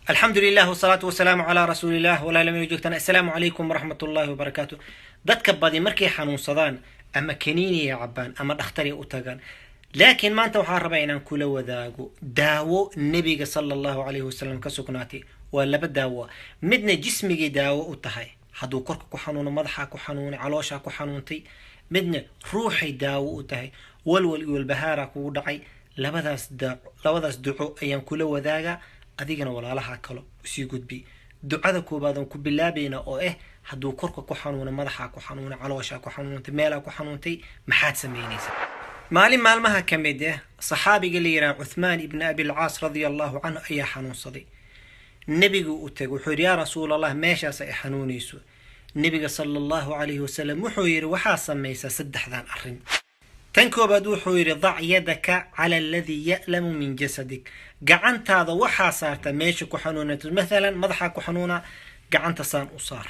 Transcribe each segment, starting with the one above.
alxamdu lilah wsalaatu wasalaamu calaa rasuulilah walaalama joogtaan assalaamu calaykum waraxmat ullaahi wabarakaatu dadka badi markay xanuunsadaan ama kaniiniya cabaan ama dhakhtariya u tagaan laakiin maanta waxaa rabaa inaan kula wadaago daawo nebiga sala allahu calayhi wasalam ka sugnaatay waa laba daawo midna jismigay daawo u tahay hadduu korka ku xanuuno madaxaa ku xanuunay calooshaa ku xanuuntay midna ruuxay daawo u tahay walwal iyo walbahaaraa kugu dhacay labadaas daaco labadaas duco ayaan kula wadaagaa adigana walaalaha kalo usii gudbi ducada koobaadaan ku bilaabayna oo ah hadduu korka ku xanuuna madaxaa ku xanuuna calooshaa ku xanuuntay meelaa ku xanuuntay maxaad samaynaysaa maalin maalmaha ka mid ah saxaabiga la yidhaha cuthmaan ibni abilcaas radia allahu canhu ayaa xanuunsaday nebigu u tegay wuxuu yidhi yaa rasuul allah meeshaas ay xanuunayso nebiga sala allahu calayhi wasalam wuxuu yidhi waxaa samaysaa saddexdan arrin tan koobaad wuxuu yidhi dac yadaka cala aladii ya'lamu min jasadik gacantaada waxaa saarta meesha ku xanuunato mathalan madaxaa ku xanuuna gacanta saan u saar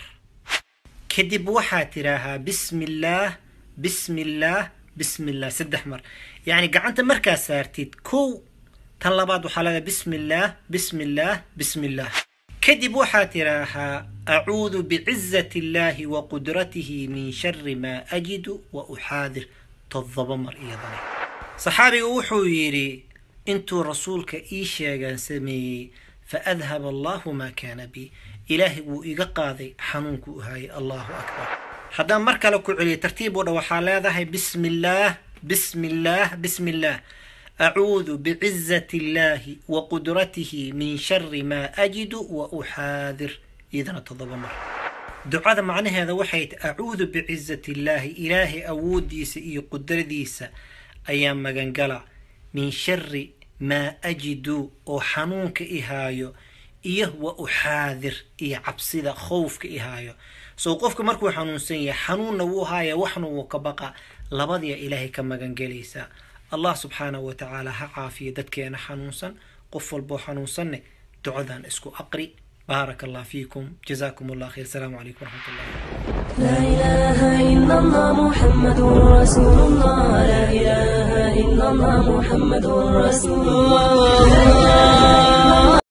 kadib waxaa tidhaahaa bismi illaah bismi illaah bismi illah saddex mar yacni gacanta markaa saartid kow tan labaad waxaa leedahay bismi illaah bismi illaah bismi illaah kadib waxaa tidhaahaa acuudu bicizati illaahi wa qudratihi min shari maa ajidu wa uxaadir toddoba mar iyadana saxaabiga wuxuu yidhi intuu rasuulka ii sheegaan sameeyey fa adhaba allahu maa kaana bi ilaahay wuu iga qaaday xanuunkuu u haayay allahu akbar haddaan mar kale ku celiyo tartiib oo dhan waxaa leedahay bismi illaah bismi illaah bismi illaah acuudu bicizati illaahi wa qudratihi min shari maa ajidu wa uxaadir iyadana toddoba mar ducada macnaheeda waxay tahy acuudu bicizati illaahi ilaahay awooddiisa iyo qudradiisa ayaa magangala min shari maa ajidu oo xanuunka ihaayo iyo wa uxaadir iyo cabsida khowfka ihaayo sow qofka markuu xanuunsan yahay xanuunna wuu haaya waxna wuu ka baqa labadiya ilaahay ka magangelaysaa allah subxaanahu wa tacaala ha caafiya dadkeena xanuunsan qof walboo xanuunsanne ducadan isku aqri بارك الله فيكم جزاكم الله خير السلام عليكم ورحمة الله لا إله إلا الله محمد رسول الله لا إله إلا الله محمد رسول الله